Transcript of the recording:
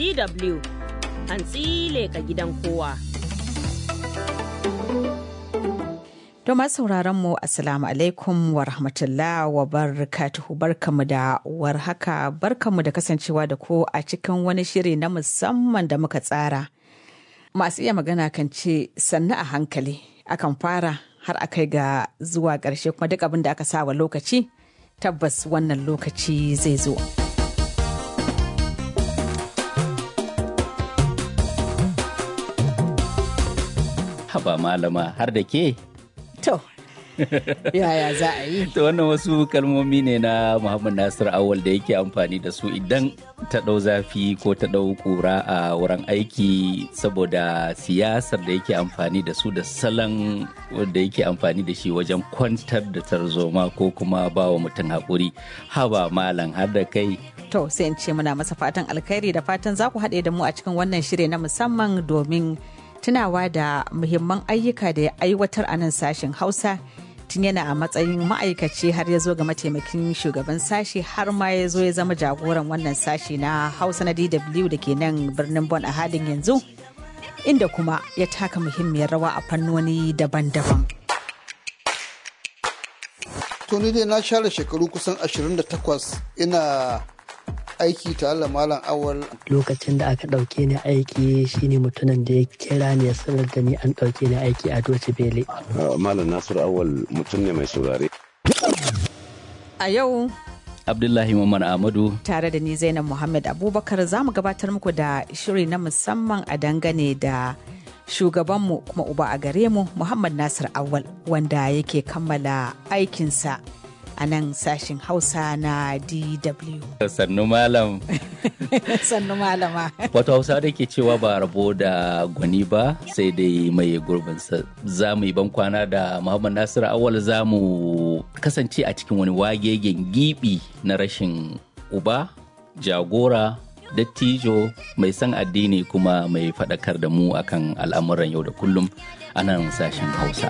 DW hantsi leka gidan kowa. To masu sauraron mu Assalamu alaikum wa rahmatullah wa barakatuhu barkamu da warhaka barkamu da kasancewa da ku a cikin wani shiri na musamman da muka tsara. Masu iya magana kan ce sannu a hankali akan fara har a kai ga zuwa ƙarshe kuma duk abin da aka sa wa lokaci tabbas wannan lokaci zai zo. Haba malama har da ke? To, yaya za a yi? To wannan wasu kalmomi ne na Muhammad Nasir Awal da yake amfani da su idan ta ɗau zafi ko ta ɗau ƙura a wurin aiki saboda siyasar da yake amfani da su da salon da yake amfani da shi wajen kwantar da tarzoma ko kuma ba wa mutum haƙuri. Haba malam har da kai. To sai in ce muna masa fatan alkhairi da fatan za ku haɗe da mu a cikin wannan shiri na musamman domin tunawa da muhimman ayyuka da ya aiwatar a nan sashen Hausa tun yana a matsayin ma'aikaci har ya zo ga mataimakin shugaban sashi har ma ya zo ya zama jagoran wannan sashi na Hausa na DW da ke nan birnin Bon a halin yanzu inda kuma ya taka muhimmiyar rawa a fannoni daban-daban. To ni dai na share shekaru kusan 28 ina aiki tare da malam awal lokacin da aka ɗauke ni aiki shine mutumin da ya kira ni ya sanar da ni an ɗauke ni aiki a doci bele malam nasiru awal mutum ne mai saurare A yau Abdullahi Muhammad Ahmadu tare da ni Zainab Muhammad Abubakar za mu gabatar muku da shiri na musamman a dangane da shugabanmu kuma uba a gare mu Muhammad Nasir Awal wanda yake kammala aikinsa a nan sashin Hausa na DW. sannu malam. Sannu malama. Wato Hausa da ke cewa ba rabo da gwani ba sai dai mai gurbinsa. Za mu yi bankwana da Muhammad Nasiru Awal za mu kasance a cikin wani wagegen gibi na rashin uba, jagora, dattijo mai san addini kuma mai faɗakar da mu akan al'amuran yau da kullum a nan sashen Hausa.